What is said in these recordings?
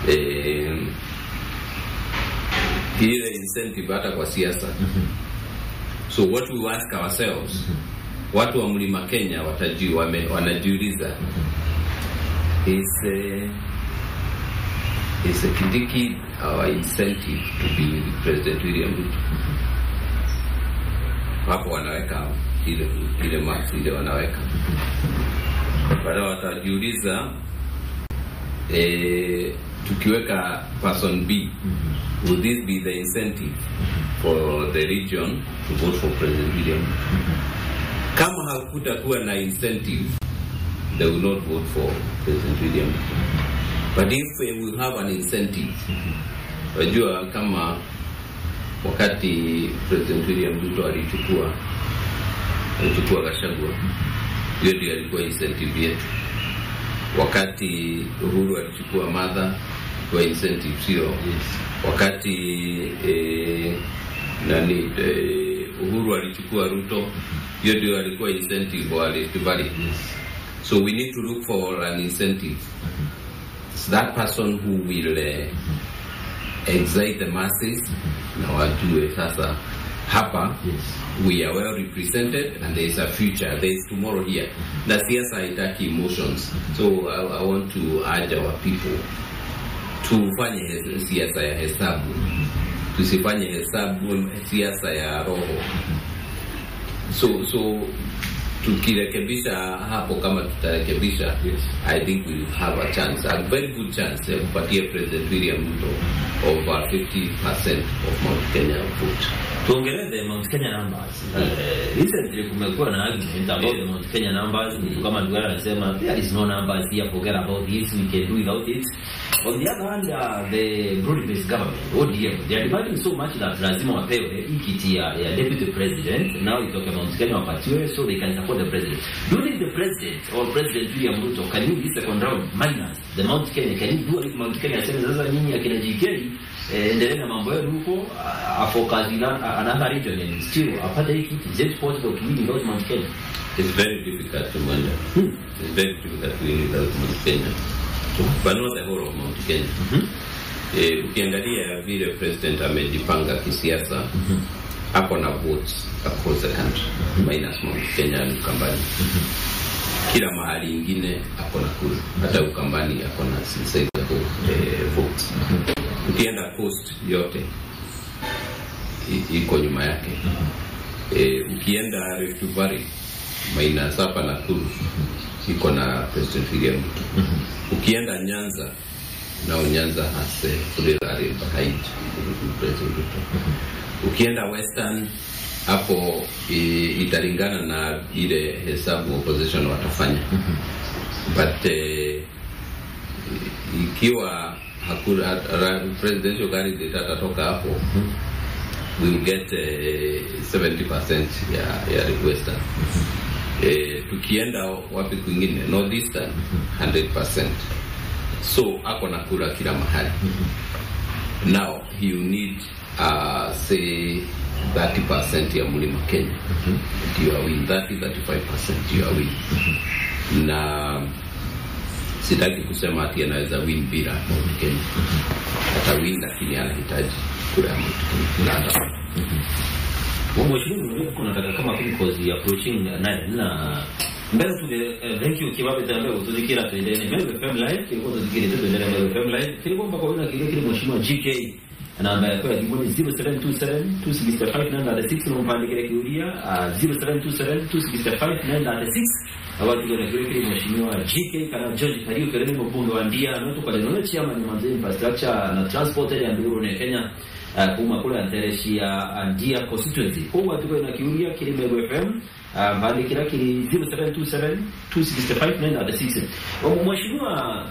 eh, ile incentive hata kwa siasa so what we ask ourselves watu wa mlima Kenya wataji, wame, wanajiuliza is uh, is uh, Kindiki our incentive to be with President William Ruto hapo wanaweka ile ile marks ile wanaweka baada watajiuliza eh, tukiweka person B will this be the incentive for the region to vote for President William kama hakutakuwa na incentive they will not vote for President William but if we will have an incentive wajua kama wakati President William Ruto alichukua alichukua Gachagua hiyo ndio alikuwa incentive yetu wakati Uhuru alichukua Martha kwa incentive sio wakati eh, nani eh, Uhuru alichukua Ruto hiyo ndio alikuwa incentive wa Rift Valley so we need to look for an incentive It's that person who will uh, excite the masses na wajue sasa hapa we are well represented and there is a future there is tomorrow here na siasa haitaki emotions so I, I want to urge our people tufanye he- siasa ya hesabu tusifanye hesabu siasa ya roho so so tukirekebisha hapo kama tutarekebisha Yes. i think we will have a chance a very good chance ya kupatia president william ruto over 50% of mount kenya vote tuongelee the Mount Kenya numbers. Uh, recently kumekuwa na argument about the Mount Kenya numbers. Mtu kama Ndugara anasema there is no numbers here, forget about this, we can do without it. On the other hand, uh, the broad-based government, ODM, they are demanding so much that lazima wapewe hii kiti ya, ya deputy president. Now itoke Mount Kenya wapatiwe so they can support the president. Do you think the president or President William Ruto can you this second round minus the Mount Kenya? Can you do it Mount Kenya aseme sasa nyinyi akina GK eh, endelee na mambo yenu huko uh, afocus in a- another region and still apate hii kiti. Is it possible to win without Mount Kenya? it's very difficult to wonder it's very difficult to win without mount kenya but not the whole of mount kenya eh, ukiangalia vile president amejipanga kisiasa ako na votes across the country minus mount kenya and ukambani kila mahali ingine ako na kura hata ukambani ako na sizable eh, votes ukienda coast yote i- iko nyuma yake eh, ukienda Rift Valley minus hapa Nakuru iko na President William Ruto ukienda Nyanza nao Nyanza has a plurality behind President Ruto ukienda Western hapo i- italingana na ile hesabu opposition watafanya but eh, ikiwa hakuna ra- presidential candidate atatoka hapo we will get eh, 70% ya ya Western eh, tukienda wapi kwingine northeastern 100% so ako na kura kila mahali now he will need uh, say 30% ya mlima Kenya ndio awin 30 35% ndio awin na sitaki kusema ati anaweza win bila Mount Kenya atawin lakini anahitaji kura ya Mount Kenya na ata- Mheshimiwa, kuna nataka kama kuli kozi approaching nine na mbele tu eh, thank you kibabe tambe utuzikira tuendelee mbele FM live kilikuwa tuzikire tu tuendelee mbele FM live kilikuwa mpaka wina kile kile mheshimiwa GK namba yako ya jibu ni 0727 265 namba ya 6 na mpande kile kiuria 0727 265 namba ya 6 awatu kile kile kile mheshimiwa GK kana George Kariu kile mbunge wa Ndia na kwa neno chama ni manzi infrastructure na transport ya Nduru ne Kenya uh, kuma kule antereshia Ndia constituency kwa tuko na kiuria kile Mbego FM uh, mbali kila kile 0727 265 namba ya 6 mheshimiwa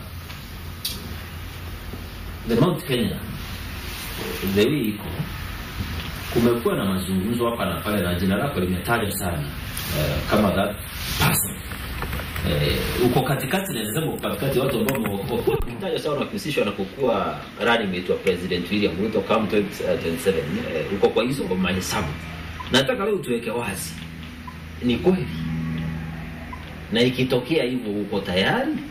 the Mount Kenya the way iko kumekuwa na mazungumzo hapa na pale na jina lako limetajwa sana uh, kama that person uh, uko katikati na nasema uko katikati ya watu ambao wamekuwa kumtaja sana wakihusishwa na kukuwa running mate wa President William Ruto kama 2027 uh, uko kwa hizo mahesabu nataka leo tuweke wazi ni kweli na ikitokea hivyo uko tayari